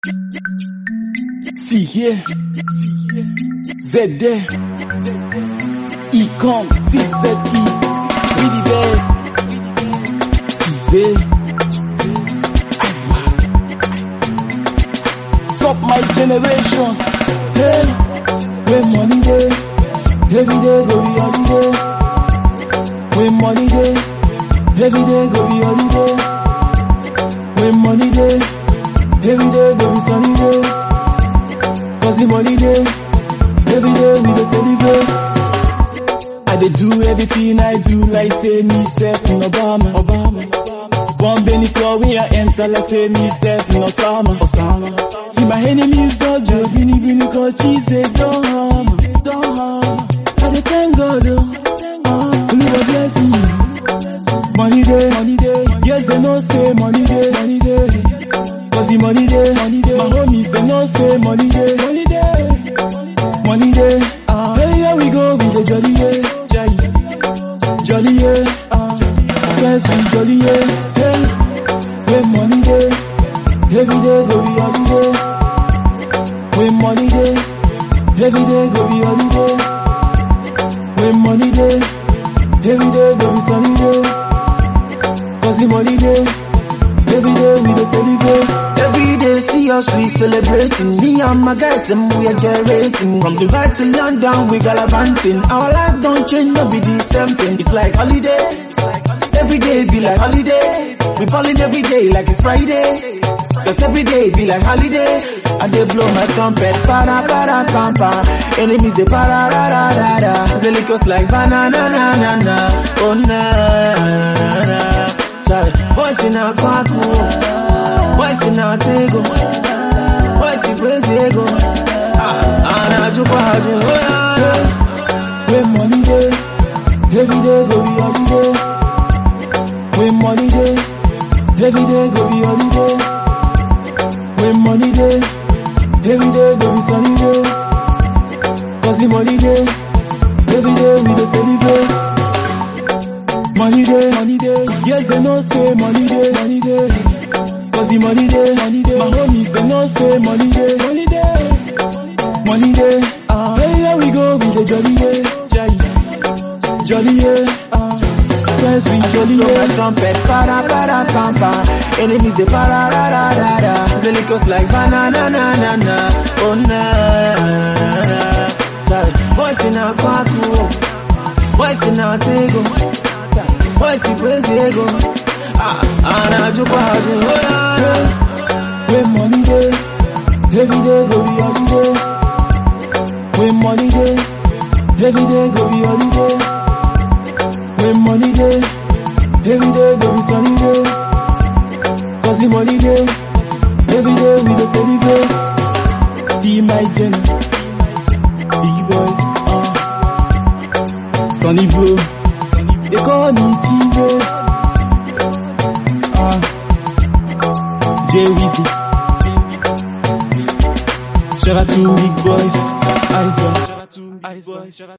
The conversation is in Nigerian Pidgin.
See here, Z there, E come, C Z E, we the best. Easy, Asma. Stop my generations. Hey, when money day, every day go be holiday. When money day, every day go be holiday. When money day, every day go be sunny day. Cause the money day, every day we dey celebrate. I dey do everything I do like say me self in Obama. Obama. One Benny club when I enter like say me self in Osama. Osama. See my enemies just joke, bini bini cause she say don't harm, don't harm. I dey thank God oh, oh Oluwa bless me. Money day, money day. Yes they know say money day, money day. Cause the money day, money day. My homies they know say money day, money day, money day. Uh, hey, here we go with the jolly yeah, jolly, jolly yeah. Uh, yes we jolly yeah. Hey, when money day, every day go be holiday. When money day, every day go be holiday. When money day, every day go be sunny day. Cause the money day, every day we dey celebrate. Every day see us we celebrating. Me and my guys them we are generating. From Dubai to London we gallivanting. Our life don't change, no be the same thing. It's like holiday. Every day be like holiday. We falling every day like it's Friday. Cause every day be like holiday. I dey blow my trumpet, para para pam pam. Enemies they para ra ra ra ra. The liquors like banana na na na. Oh na na na. Sorry, boys in a kwaku. Boys in a tego. Boys in Brazil. Ah, anajukwa haju. Oh yeah, yeah. When money day, every day go be holiday. When money day, every day go be holiday. When money day, every day go be sunny day. Cause the money day, every day we dey celebrate. Money day, money day, yes they know say money day, money day. Cause the money day, money day, my homies they know say money day, money day, money day. Uh, hey, here we go with the jolly yeah, jolly, jolly yeah. Uh, yes we jolly Blow my yeah. trumpet, para para pam pam. Enemies they para ra ra ra ra. The liquors like banana na na na. Oh na na na. Sorry, boys in a kwaku, boys in a tego, boys in Brazil. Ah, anajukwa haju. Oh yeah, yeah. When money day, every day go be holiday. When money day, every day go be holiday. When money day, every day go be sunny day. Cause the money day, every day we dey celebrate. See my gen, big boys, uh, sunny bro, they call me Teaser, uh, Jay Weezy. Shout out to big boys, eyes on.